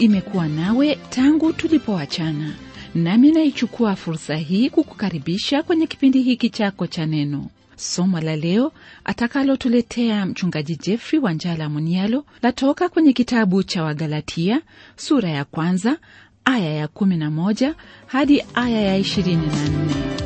imekuwa nawe tangu tulipoachana nami naichukua fursa hii kukukaribisha kwenye kipindi hiki chako cha neno somo la leo atakalotuletea mchungaji jeffrey wanjala munialo latoka kwenye kitabu cha wagalatia sura ya kwanza aya ya 11 hadi aya ya 24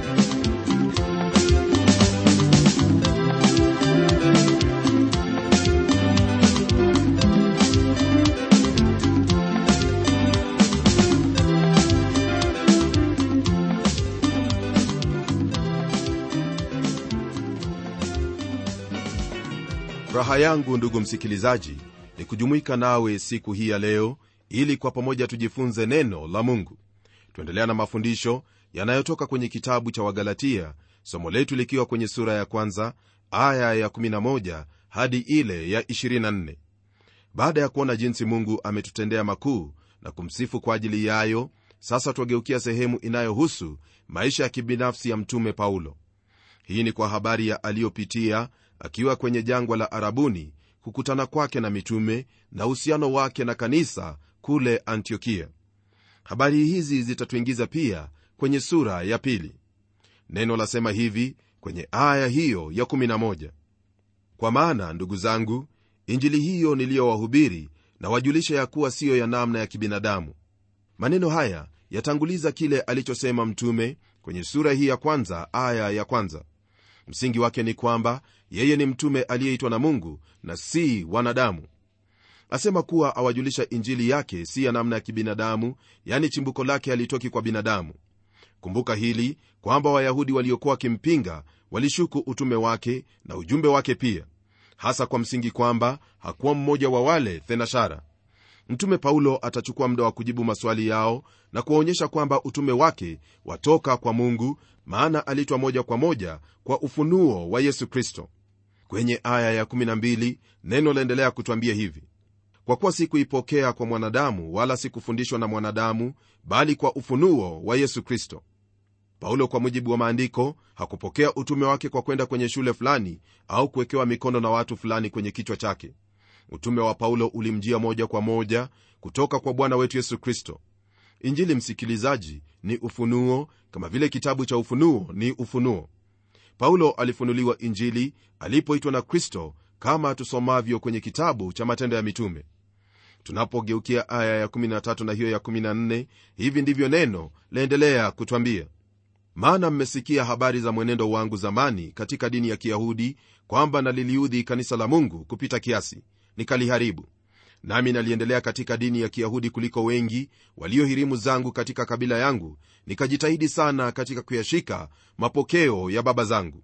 raha yangu ndugu msikilizaji ni kujumuika nawe siku hii ya leo ili kwa pamoja tujifunze neno la mungu tuendelea na mafundisho yanayotoka kwenye kitabu cha wagalatia somo letu likiwa kwenye sura ya kwanza aya ya 11 hadi ile ya 24 baada ya kuona jinsi mungu ametutendea makuu na kumsifu kwa ajili yayo sasa twageukia sehemu inayohusu maisha ya kibinafsi ya mtume paulo hii ni kwa habari ya aliyopitia akiwa kwenye jangwa la arabuni kukutana kwake na mitume na uhusiano wake na kanisa kule antiokia habari hizi zitatuingiza pia kwenye sura ya pili neno lasema hivi kwenye aya hiyo ya 11 kwa maana ndugu zangu injili hiyo niliyowahubiri na wajulisha ya kuwa siyo ya namna ya kibinadamu maneno haya yatanguliza kile alichosema mtume kwenye sura hii ya kwanza aya ya kwanza msingi wake ni kwamba yeye ni mtume aliyeitwa na mungu na si wanadamu asema kuwa awajulisha injili yake si ya namna ya kibinadamu yani chimbuko lake halitoki kwa binadamu kumbuka hili kwamba wayahudi waliokuwa wakimpinga walishuku utume wake na ujumbe wake pia hasa kwa msingi kwamba hakuwa mmoja wa wale thenashara mtume paulo atachukua muda wa kujibu maswali yao na kuwaonyesha kwamba utume wake watoka kwa mungu maana alitwa moja kwa moja kwa ufunuo wa yesu kristo kwenye aya ya12 neno laendelea kutwambia hivi kwa kuwa sikuipokea kwa mwanadamu wala sikufundishwa na mwanadamu bali kwa ufunuo wa yesu kristo paulo kwa mujibu wa maandiko hakupokea utume wake kwa kwenda kwenye shule fulani au kuwekewa mikono na watu fulani kwenye kichwa chake utume wa paulo ulimjia moja kwa moja kutoka kwa bwana wetu yesu kristo injili msikilizaji ni ufunuo kama vile kitabu cha ufunuo ni ufunuo paulo alifunuliwa injili alipoitwa na kristo kama tusomavyo kwenye kitabu cha matendo ya mitume tunapogeukia aya ya 13 na hiyo ya 14 hivi ndivyo neno laendelea kutwambia maana mmesikia habari za mwenendo wangu zamani katika dini ya kiyahudi kwamba naliliudhi kanisa la mungu kupita kiasi nikaliharibu nami naliendelea katika dini ya kiyahudi kuliko wengi waliohirimu zangu katika kabila yangu nikajitahidi sana katika kuyashika mapokeo ya baba zangu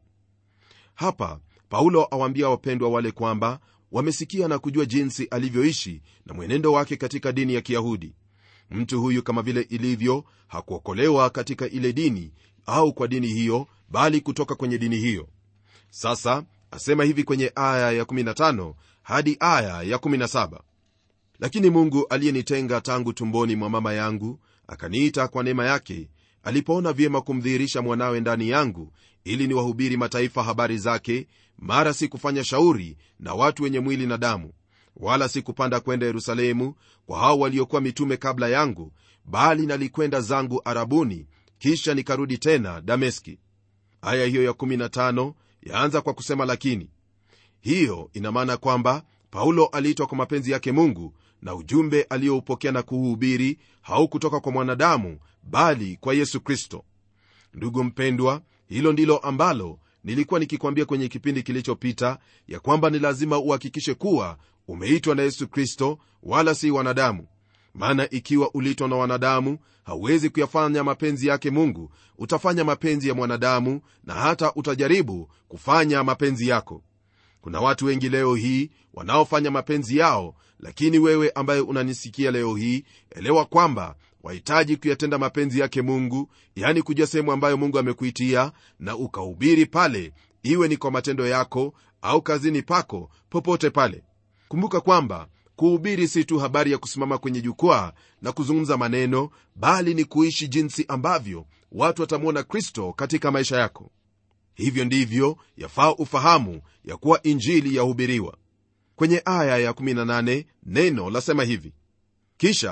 hapa paulo awaambia wapendwa wale kwamba wamesikia na kujua jinsi alivyoishi na mwenendo wake katika dini ya kiyahudi mtu huyu kama vile ilivyo hakuokolewa katika ile dini au kwa dini hiyo bali kutoka kwenye dini hiyo sasa asema hivi kwenye aya ya15 hadi aya ya17 lakini mungu aliyenitenga tangu tumboni mwa mama yangu akaniita kwa neema yake alipoona vyema kumdhihirisha mwanawe ndani yangu ili niwahubiri mataifa habari zake mara si kufanya shauri na watu wenye mwili na damu wala si kupanda kwenda yerusalemu kwa hao waliokuwa mitume kabla yangu bali nalikwenda zangu arabuni kisha nikarudi tena dameski aya hiyo ya15 yaanza kwa kusema lakini hiyo ina maana kwamba paulo aliitwa kwa mapenzi yake mungu na ujumbe aliyoupokea na kuuhubiri haukutoka kwa mwanadamu bali kwa yesu kristo ndugu mpendwa hilo ndilo ambalo nilikuwa nikikwambia kwenye kipindi kilichopita ya kwamba ni lazima uhakikishe kuwa umeitwa na yesu kristo wala si wanadamu maana ikiwa uliitwa na wanadamu hauwezi kuyafanya mapenzi yake mungu utafanya mapenzi ya mwanadamu na hata utajaribu kufanya mapenzi yako kuna watu wengi leo hii wanaofanya mapenzi yao lakini wewe ambaye unanisikia leo hii elewa kwamba wahitaji kuyatenda mapenzi yake mungu yani kujua sehemu ambayo mungu amekuitia na ukahubiri pale iwe ni kwa matendo yako au kazini pako popote pale kumbuka kwamba kuhubiri si tu habari ya kusimama kwenye jukwaa na kuzungumza maneno bali ni kuishi jinsi ambavyo watu watamwona kristo katika maisha yako hivyo ndivyo yafaa ufahamu ya kuwa injili yahubiriwa kwenye aya ya 18 neno lasema hivi kisha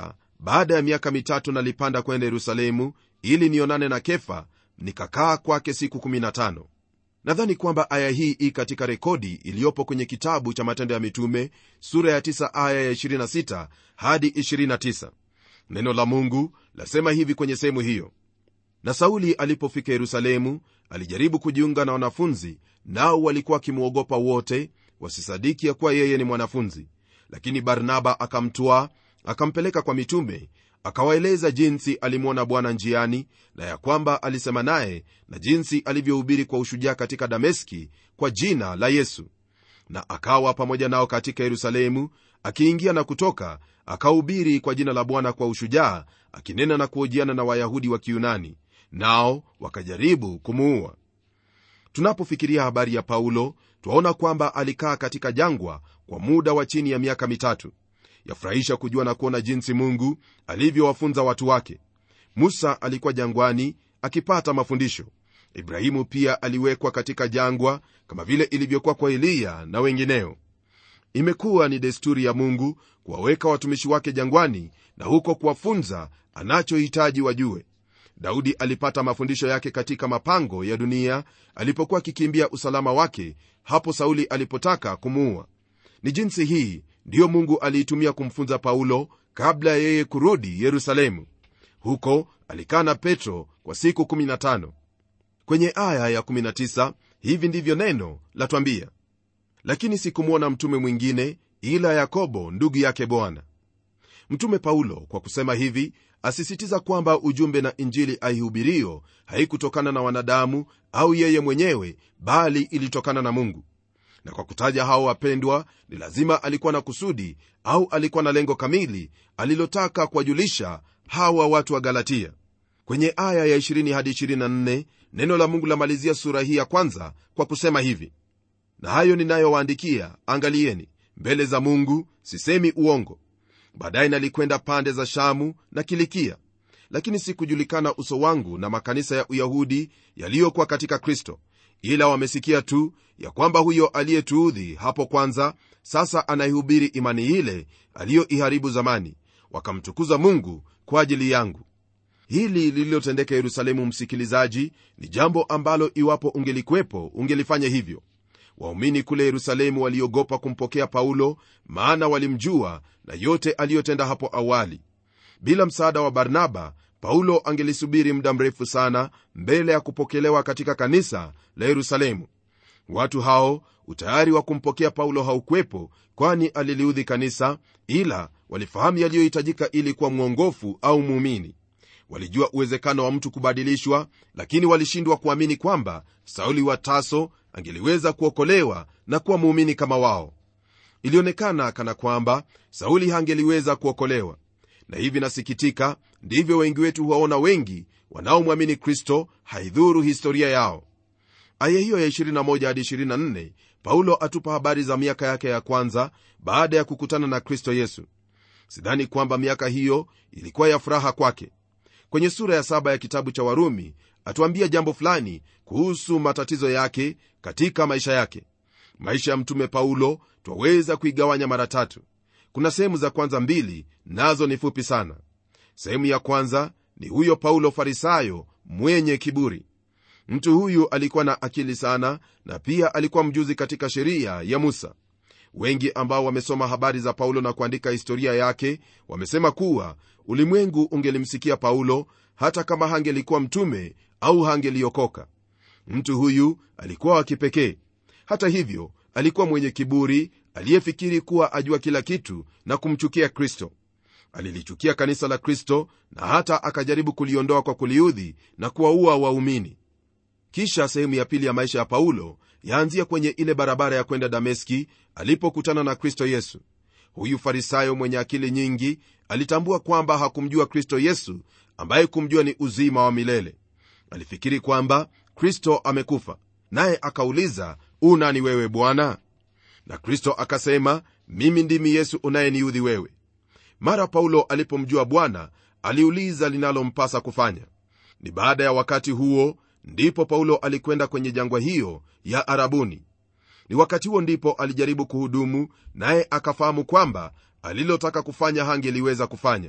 baada ya miaka mitatu nalipanda kwenda yerusalemu ili nionane na kefa nikakaa kwake siku 15 nadhani kwamba aya hii ii katika rekodi iliyopo kwenye kitabu cha matendo ya mitume sura ya 9 aya ya 26 hadi 29 neno la mungu lasema hivi kwenye sehemu hiyo na sauli alipofika yerusalemu alijaribu kujiunga na wanafunzi nao walikuwa wakimwogopa wote wasisadiki ya kuwa yeye ni mwanafunzi lakini barnaba akamtwaa akampeleka kwa mitume akawaeleza jinsi alimwona bwana njiani na ya kwamba alisema naye na jinsi alivyohubiri kwa ushujaa katika dameski kwa jina la yesu na akawa pamoja nao katika yerusalemu akiingia na kutoka akahubiri kwa jina la bwana kwa ushujaa akinena na kuhojiana na wayahudi wa kiyunani nao wakajaribu kumuua tunapofikiria habari ya paulo twaona kwamba alikaa katika jangwa kwa muda wa chini ya miaka mitatu yafurahisha kujua na kuona jinsi mungu alivyowafunza watu wake musa alikuwa jangwani akipata mafundisho ibrahimu pia aliwekwa katika jangwa kama vile ilivyokuwa kwa eliya na wengineo imekuwa ni desturi ya mungu kuwaweka watumishi wake jangwani na huko kuwafunza anachohitaji wajue daudi alipata mafundisho yake katika mapango ya dunia alipokuwa akikimbia usalama wake hapo sauli alipotaka kumuua ni jinsi hii ndiyo mungu aliitumia kumfunza paulo kabla ya yeye kurudi yerusalemu huko alikaa na petro kwa siku 15 kwenye aya ya 19 hivi ndivyo neno latwambia lakini sikumwona mtume mwingine ila yakobo ndugu yake bwana mtume paulo kwa kusema hivi asisitiza kwamba ujumbe na injili aihubirio haikutokana na wanadamu au yeye mwenyewe bali ilitokana na mungu na kwa kutaja hao wapendwa ni lazima alikuwa na kusudi au alikuwa na lengo kamili alilotaka kuwajulisha hawa watu wa galatia kwenye aya ya 20 hadi 24 neno la mungu lamalizia sura hii ya kwanza kwa kusema hivi na hayo ninayowaandikia angalieni mbele za mungu sisemi uongo baadaye nalikwenda pande za shamu na kilikia lakini sikujulikana uso wangu na makanisa ya uyahudi yaliyokuwa katika kristo ila wamesikia tu ya kwamba huyo aliyetuudhi hapo kwanza sasa anaihubiri imani ile aliyoiharibu zamani wakamtukuza mungu kwa ajili yangu hili lililotendeka yerusalemu msikilizaji ni jambo ambalo iwapo ungelikwepo ungelifanya hivyo waumini kule yerusalemu waliogopa kumpokea paulo maana walimjua na yote aliyotenda hapo awali bila msaada wa barnaba paulo angelisubiri muda mrefu sana mbele ya kupokelewa katika kanisa la yerusalemu watu hao utayari wa kumpokea paulo haukwepo kwani aliliudhi kanisa ila walifahamu yaliyohitajika ili kuwa mwongofu au muumini walijua uwezekano wa mtu kubadilishwa lakini walishindwa kuamini kwamba sauli wa taso angeliweza kuokolewa na kuwa muumini kama wao ilionekana kana kwamba sauli hangeliweza kuokolewa na hivi nasikitika ndivyo wengi wetu huwaona wengi wanaomwamini kristo haidhuru historia yao aya hiyo ya 21 hadi 24 paulo atupa habari za miaka yake ya kwanza baada ya kukutana na kristo yesu sidhani kwamba miaka hiyo ilikuwa ya furaha kwake kwenye sura ya saba ya kitabu cha warumi atuambia jambo fulani kuhusu matatizo yake katika maisha yake maisha ya mtume paulo twaweza kuigawanya mara tatu kuna sehemu za kwanza mbili nazo ni fupi sana sehemu ya kwanza ni huyo paulo farisayo mwenye kiburi mtu huyu alikuwa na akili sana na pia alikuwa mjuzi katika sheria ya musa wengi ambao wamesoma habari za paulo na kuandika historia yake wamesema kuwa ulimwengu ungelimsikia paulo hata kama hangelikuwa mtume au hangeliokoka mtu huyu alikuwa wa kipekee hata hivyo alikuwa mwenye kiburi aliyefikiri kuwa ajua kila kitu na kumchukia kristo alilichukia kanisa la kristo na hata akajaribu kuliondoa kwa kuliudhi na kuwaua waumini kisha sehemu ya pili ya maisha ya paulo yaanzia kwenye ile barabara ya kwenda dameski alipokutana na kristo yesu huyu farisayo mwenye akili nyingi alitambua kwamba hakumjua kristo yesu ambaye kumjua ni uzima wa milele alifikiri kwamba kristo amekufa naye akauliza unani wewe bwana na kristo akasema mimi ndimi yesu unayeniudhi wewe mara paulo alipomjua bwana aliuliza linalompasa kufanya ni baada ya wakati huo ndipo paulo alikwenda kwenye jangwa hiyo ya arabuni ni wakati huo ndipo alijaribu kuhudumu naye akafahamu kwamba alilotaka kufanya hangeliweza kufanya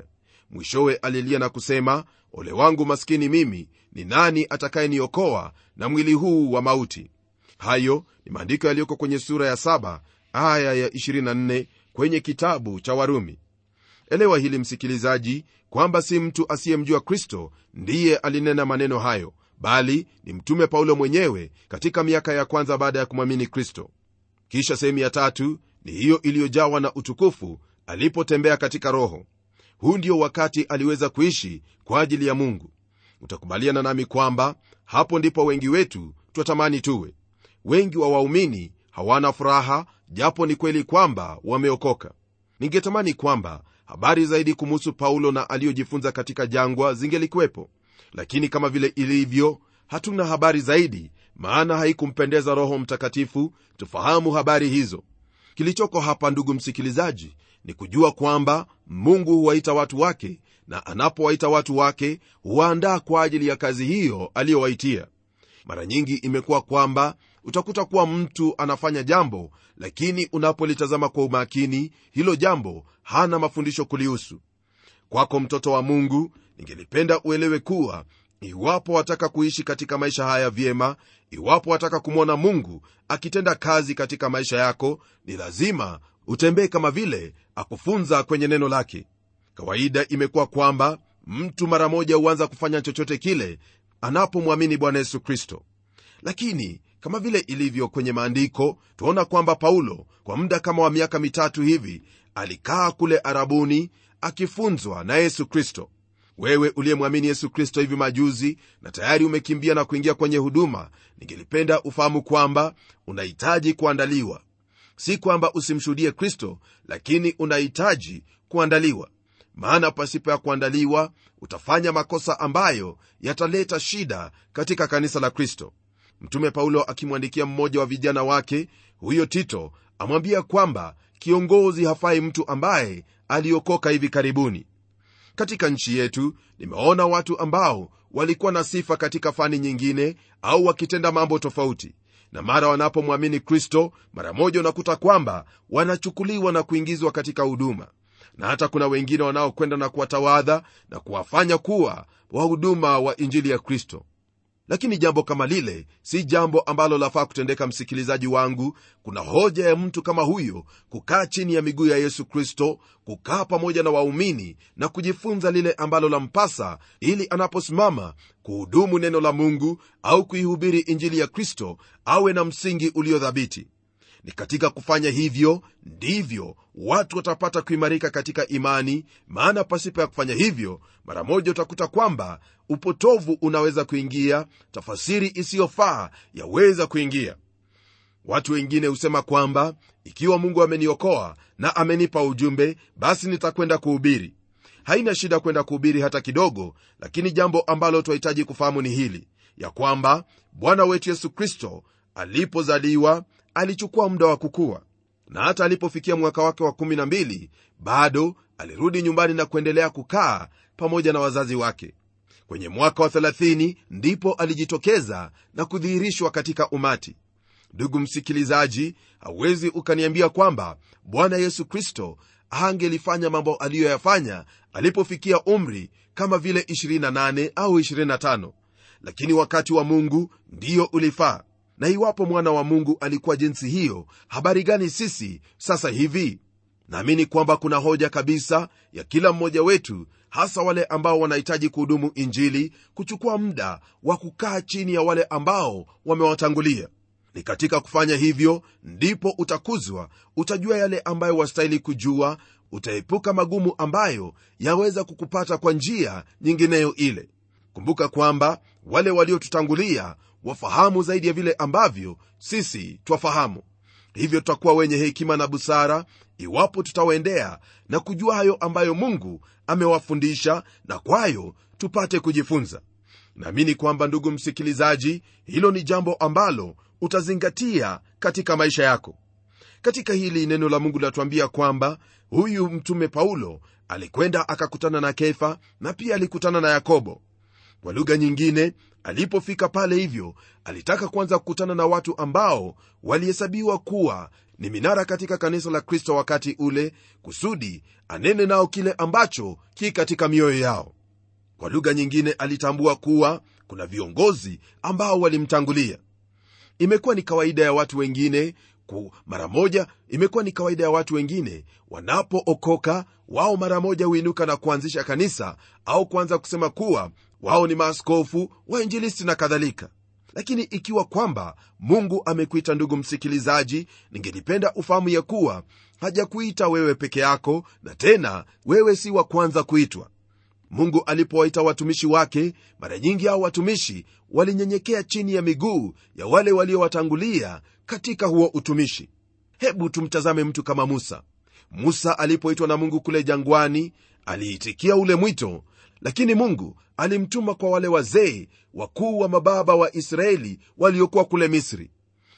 mwishowe alilia na kusema ole wangu maskini mimi ni nani atakayeniokoa na mwili huu wa mauti hayo ni maandiko yaliyoko kwenye sura ya 7 aya ya 24 kwenye kitabu cha warumi elewa hili msikilizaji kwamba si mtu asiyemjua kristo ndiye alinena maneno hayo bali ni mtume paulo mwenyewe katika miaka ya kwanza baada ya kumwamini kristo kisha sehemu ya tatu ni hiyo iliyojawa na utukufu alipotembea katika roho huu ndio wakati aliweza kuishi kwa ajili ya mungu utakubaliana nami kwamba hapo ndipo wengi wetu twatamani tuwe wengi wa waumini hawana furaha japo ni kweli kwamba wameokoka ningetamani kwamba habari zaidi kumuhusu paulo na aliyojifunza katika jangwa zingelikuwepo lakini kama vile ilivyo hatuna habari zaidi maana haikumpendeza roho mtakatifu tufahamu habari hizo kilichoko hapa ndugu msikilizaji ni kujua kwamba mungu huwaita watu wake na anapowaita watu wake huwaandaa kwa ajili ya kazi hiyo aliyowaitia mara nyingi imekuwa kwamba utakuta kuwa mtu anafanya jambo lakini unapolitazama kwa umakini hilo jambo hana mafundisho kulihusu kwako mtoto wa mungu ningelipenda uelewe kuwa iwapo wataka kuishi katika maisha haya vyema iwapo wataka kumwona mungu akitenda kazi katika maisha yako ni lazima utembee kama vile akufunza kwenye neno lake kawaida imekuwa kwamba mtu mara moja huanza kufanya chochote kile anapomwamini bwana yesu kristo lakini kama vile ilivyo kwenye maandiko tuona kwamba paulo kwa muda kama wa miaka mitatu hivi alikaa kule arabuni akifunzwa na yesu kristo wewe uliyemwamini yesu kristo hivi majuzi na tayari umekimbia na kuingia kwenye huduma ningelipenda ufahamu kwamba unahitaji kuandaliwa si kwamba usimshuhudie kristo lakini unahitaji kuandaliwa maana pasipo ya kuandaliwa utafanya makosa ambayo yataleta shida katika kanisa la kristo mtume paulo akimwandikia mmoja wa vijana wake huyo tito amwambia kwamba kiongozi hafai mtu ambaye aliokoka hivi karibuni katika nchi yetu nimeona watu ambao walikuwa na sifa katika fani nyingine au wakitenda mambo tofauti na mara wanapomwamini kristo mara moja unakuta kwamba wanachukuliwa na kuingizwa katika huduma na hata kuna wengine wanaokwenda na kuwatawadha na kuwafanya kuwa wahuduma wa injili ya kristo lakini jambo kama lile si jambo ambalo lafaa kutendeka msikilizaji wangu kuna hoja ya mtu kama huyo kukaa chini ya miguu ya yesu kristo kukaa pamoja na waumini na kujifunza lile ambalo lampasa ili anaposimama kuhudumu neno la mungu au kuihubiri injili ya kristo awe na msingi uliodhabiti ni katika kufanya hivyo ndivyo watu watapata kuimarika katika imani maana pasipo ya kufanya hivyo mara moja utakuta kwamba upotovu unaweza kuingia tafasiri isiyofaa yaweza kuingia watu wengine husema kwamba ikiwa mungu ameniokoa na amenipa ujumbe basi nitakwenda kuhubiri haina shida kwenda kuhubiri hata kidogo lakini jambo ambalo twahitaji kufahamu ni hili ya kwamba bwana wetu yesu kristo alipozaliwa alichukua muda wa kukua na hata alipofikia mwaka wake wa 12 bado alirudi nyumbani na kuendelea kukaa pamoja na wazazi wake kwenye mwaka wa 30 ndipo alijitokeza na kudhihirishwa katika umati ndugu msikilizaji hauwezi ukaniambia kwamba bwana yesu kristo angelifanya mambo aliyoyafanya alipofikia umri kama vile 28 au 25 lakini wakati wa mungu ndiyo ulifaa na iwapo mwana wa mungu alikuwa jinsi hiyo habari gani sisi sasa hivi naamini kwamba kuna hoja kabisa ya kila mmoja wetu hasa wale ambao wanahitaji kuhudumu injili kuchukua muda wa kukaa chini ya wale ambao wamewatangulia ni katika kufanya hivyo ndipo utakuzwa utajua yale ambayo wastahili kujua utaepuka magumu ambayo yaweza kukupata kwa njia nyingineyo ile kumbuka kwamba wale waliotutangulia wafahamu zaidi ya vile ambavyo sisi twafahamu hivyo tutakuwa wenye hekima na busara iwapo tutawaendea na kujua hayo ambayo mungu amewafundisha na kwayo tupate kujifunza naamini kwamba ndugu msikilizaji hilo ni jambo ambalo utazingatia katika maisha yako katika hili neno la mungu linatuambia kwamba huyu mtume paulo alikwenda akakutana na kefa na pia alikutana na yakobo kwa lugha nyingine alipofika pale hivyo alitaka kwanza kukutana na watu ambao walihesabiwa kuwa ni minara katika kanisa la kristo wakati ule kusudi anene nao kile ambacho ki katika mioyo yao kwa lugha nyingine alitambua kuwa kuna viongozi ambao walimtangulia imekuwa ni kawaida ya watu wengine ku mara moja imekuwa ni kawaida ya watu wengine wanapookoka wao mara moja huinuka na kuanzisha kanisa au kuanza kusema kuwa wao ni maaskofu wainjilisti na kadhalika lakini ikiwa kwamba mungu amekuita ndugu msikilizaji ningelipenda ufahamu ya kuwa hajakuita wewe peke yako na tena wewe si wa kwanza kuitwa mungu alipowaita watumishi wake mara nyingi hao watumishi walinyenyekea chini ya miguu ya wale waliowatangulia katika huo utumishi hebu tumtazame mtu kama musa musa alipoitwa na mungu kule jangwani aliitikia ule mwito lakini mungu alimtuma kwa wale wazee wakuu wa mababa wa israeli waliokuwa kule misri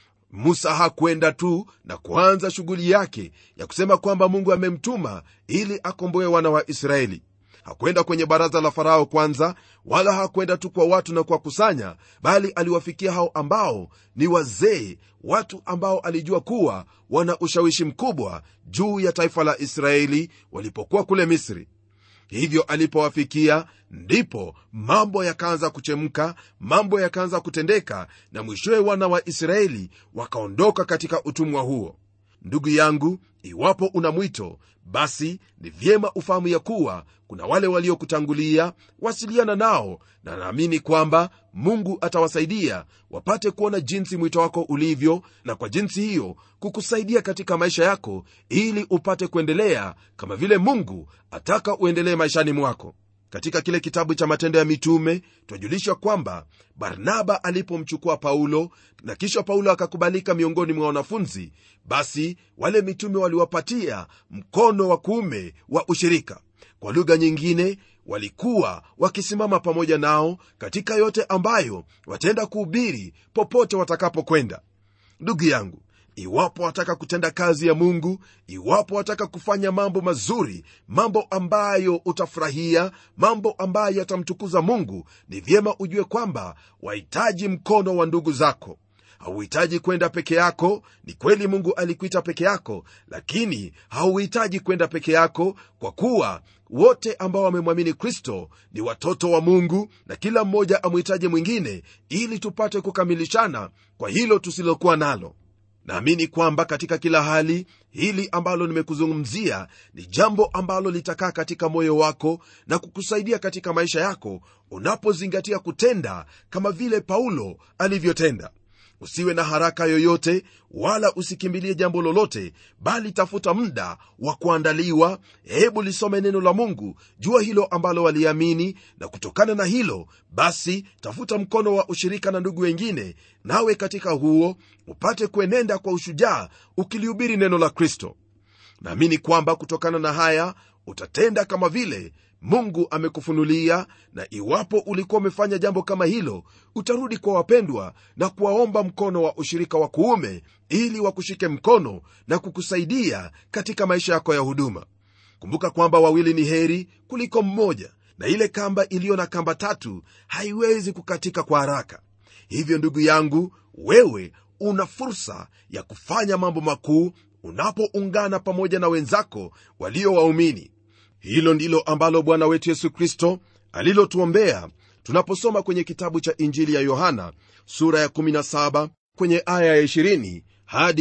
musa hakwenda tu na kuanza shughuli yake ya kusema kwamba mungu amemtuma ili akomboe wana wa israeli hakwenda kwenye baraza la farao kwanza wala hakwenda tu kwa watu na kuwakusanya bali aliwafikia hao ambao ni wazee watu ambao alijua kuwa wana ushawishi mkubwa juu ya taifa la israeli walipokuwa kule misri hivyo alipowafikia ndipo mambo yakaanza kuchemka mambo yakaanza kutendeka na mwishowe wana wa israeli wakaondoka katika utumwa huo ndugu yangu iwapo una mwito basi ni vyema ufahamu ya kuwa kuna wale waliokutangulia wasiliana nao na naamini kwamba mungu atawasaidia wapate kuona jinsi mwito wako ulivyo na kwa jinsi hiyo kukusaidia katika maisha yako ili upate kuendelea kama vile mungu ataka uendelee maishani mwako katika kile kitabu cha matendo ya mitume twajulishwa kwamba barnaba alipomchukua paulo na kisha paulo akakubalika miongoni mwa wanafunzi basi wale mitume waliwapatia mkono wa kuume wa ushirika kwa lugha nyingine walikuwa wakisimama pamoja nao katika yote ambayo wataenda kuhubiri popote watakapokwenda ndugu yangu iwapo wataka kutenda kazi ya mungu iwapo wataka kufanya mambo mazuri mambo ambayo utafurahia mambo ambayo yatamtukuza mungu ni vyema ujue kwamba wahitaji mkono wa ndugu zako hauhitaji kwenda peke yako ni kweli mungu alikuita peke yako lakini hauhitaji kwenda peke yako kwa kuwa wote ambao wamemwamini kristo ni watoto wa mungu na kila mmoja amhitaji mwingine ili tupate kukamilishana kwa hilo tusilokuwa nalo naamini kwamba katika kila hali hili ambalo nimekuzungumzia ni jambo ambalo litakaa katika moyo wako na kukusaidia katika maisha yako unapozingatia kutenda kama vile paulo alivyotenda usiwe na haraka yoyote wala usikimbilie jambo lolote bali tafuta muda wa kuandaliwa hebu lisome neno la mungu jua hilo ambalo waliamini na kutokana na hilo basi tafuta mkono wa ushirika na ndugu wengine nawe katika huo upate kuenenda kwa ushujaa ukilihubiri neno la kristo naamini kwamba kutokana na haya utatenda kama vile mungu amekufunulia na iwapo ulikuwa umefanya jambo kama hilo utarudi kwa wapendwa na kuwaomba mkono wa ushirika wa kuume ili wakushike mkono na kukusaidia katika maisha yako ya huduma kumbuka kwamba wawili ni heri kuliko mmoja na ile kamba iliyo na kamba tatu haiwezi kukatika kwa haraka hivyo ndugu yangu wewe una fursa ya kufanya mambo makuu unapoungana pamoja na wenzako walio waumini hilo ndilo ambalo bwana wetu yesu kristo alilotuombea tunaposoma kwenye kitabu cha injili ya yohana sura ya 17 kwenye aya ya 20 hadi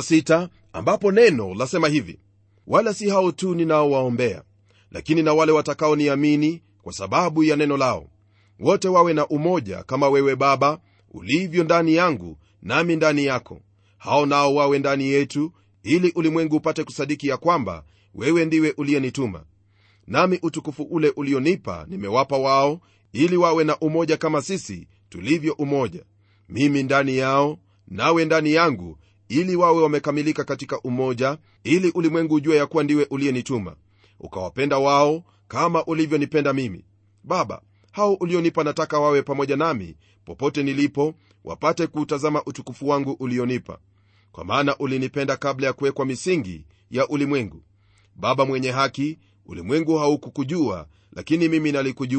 26 ambapo neno lasema hivi wala si hao tu ninaowaombea lakini na wale watakaoniamini kwa sababu ya neno lao wote wawe na umoja kama wewe baba ulivyo ndani yangu nami ndani yako hao nao wawe ndani yetu ili ulimwengu upate kusadiki ya kwamba wewe ndiwe uliyenituma nami utukufu ule ulionipa nimewapa wao ili wawe na umoja kama sisi tulivyo umoja mimi ndani yao nawe ndani yangu ili wawe wamekamilika katika umoja ili ulimwengu ujue ya kuwa ndiwe uliyenituma ukawapenda wao kama ulivyonipenda mimi baba hao ulionipa nataka wawe pamoja nami popote nilipo wapate kuutazama utukufu wangu ulionipa kwa maana ulinipenda kabla ya kuwekwa misingi ya ulimwengu baba mwenye haki ulimwengu haukukujua lakini mimi nalikujua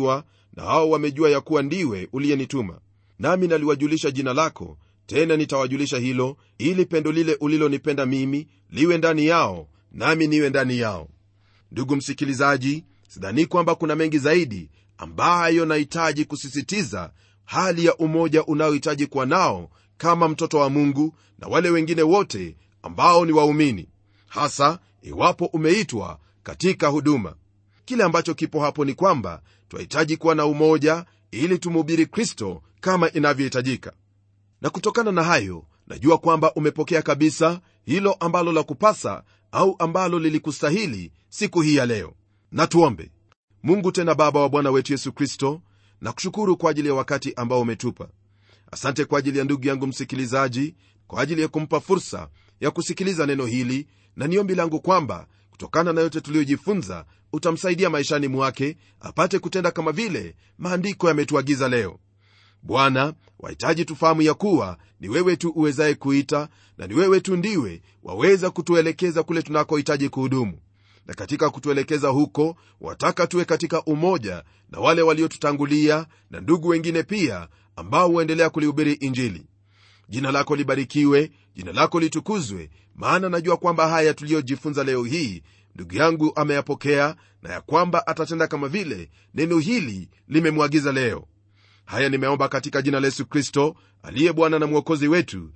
na hao wamejua ya kuwa ndiwe uliyenituma nami naliwajulisha jina lako tena nitawajulisha hilo ili pendo lile ulilonipenda mimi liwe ndani yao nami niwe ndani yao ndugu msikilizaji sidhani kwamba kuna mengi zaidi ambayo nahitaji kusisitiza hali ya umoja unaohitaji kuwa nao kama mtoto wa mungu na wale wengine wote ambao ni waumini hasa iwapo umeitwa katika huduma kile ambacho kipo hapo ni kwamba twahitaji kuwa na umoja ili tumhubiri kristo kama inavyohitajika na kutokana na hayo najua kwamba umepokea kabisa hilo ambalo la kupasa au ambalo lilikustahili siku hii ya leo na tuombe mungu tena baba wa bwana wetu yesu kristo na kushukuru kwa ajili ya wakati ambao umetupa asante kwa ajili ya ndugu yangu msikilizaji kwa ajili ya kumpa fursa ya kusikiliza neno hili na niombi langu kwamba kutokana na yote tuliyojifunza utamsaidia maishani mwake apate kutenda kama vile maandiko yametuagiza leo bwana wahitaji tufahamu ya kuwa ni wewe tu uwezaye kuita na ni wewe tu ndiwe waweza kutuelekeza kule tunakohitaji kuhudumu na katika kutuelekeza huko wataka tuwe katika umoja na wale waliotutangulia na ndugu wengine pia ambao huendelea kulihubiri injili jina lako libarikiwe jina lako litukuzwe maana najua kwamba haya tuliyojifunza leo hii ndugu yangu ameyapokea na ya kwamba atatenda kama vile neno hili limemwagiza leo haya nimeomba katika jina la yesu kristo aliye bwana na mwokozi wetu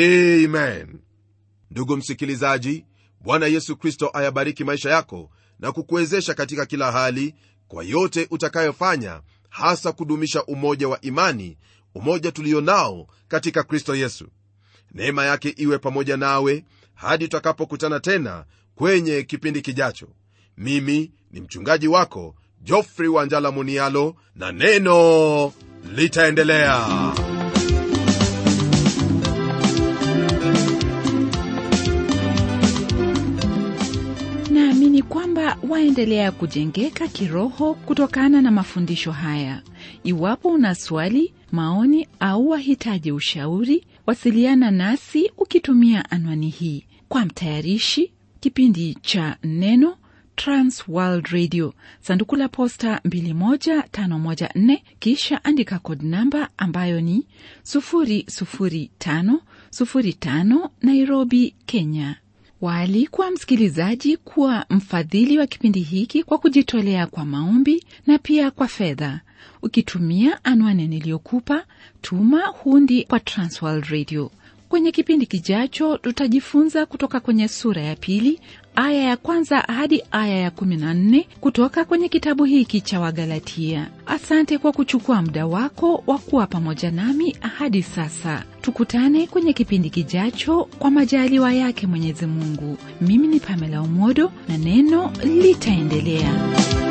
amen ndugu msikilizaji bwana yesu kristo ayabariki maisha yako na kukuwezesha katika kila hali kwa yote utakayofanya hasa kudumisha umoja wa imani umoja tulio nao katika kristo yesu neema yake iwe pamoja nawe hadi tutakapokutana tena kwenye kipindi kijacho mimi ni mchungaji wako jofrey wanjala munialo na neno litaendelea naamini kwamba waendelea kujengeka kiroho kutokana na mafundisho haya iwapo una swali maoni au wahitaji ushauri wasiliana nasi ukitumia anwani hii kwa mtayarishi kipindi cha neno transworld radio sanduku la posta 21514 kisha andika kod namba ambayo ni 00505 nairobi kenya waalikwa msikilizaji kuwa mfadhili wa kipindi hiki kwa kujitolea kwa maombi na pia kwa fedha ukitumia anwani niliyokupa tuma hundi kwa transworld radio kwenye kipindi kijacho tutajifunza kutoka kwenye sura ya pili aya ya kwanza hadi aya ya 14 kutoka kwenye kitabu hiki cha wagalatia asante kwa kuchukua muda wako wa kuwa pamoja nami hadi sasa tukutane kwenye kipindi kijacho kwa majaliwa yake mwenyezi mungu mimi ni pamela umodo na neno litaendelea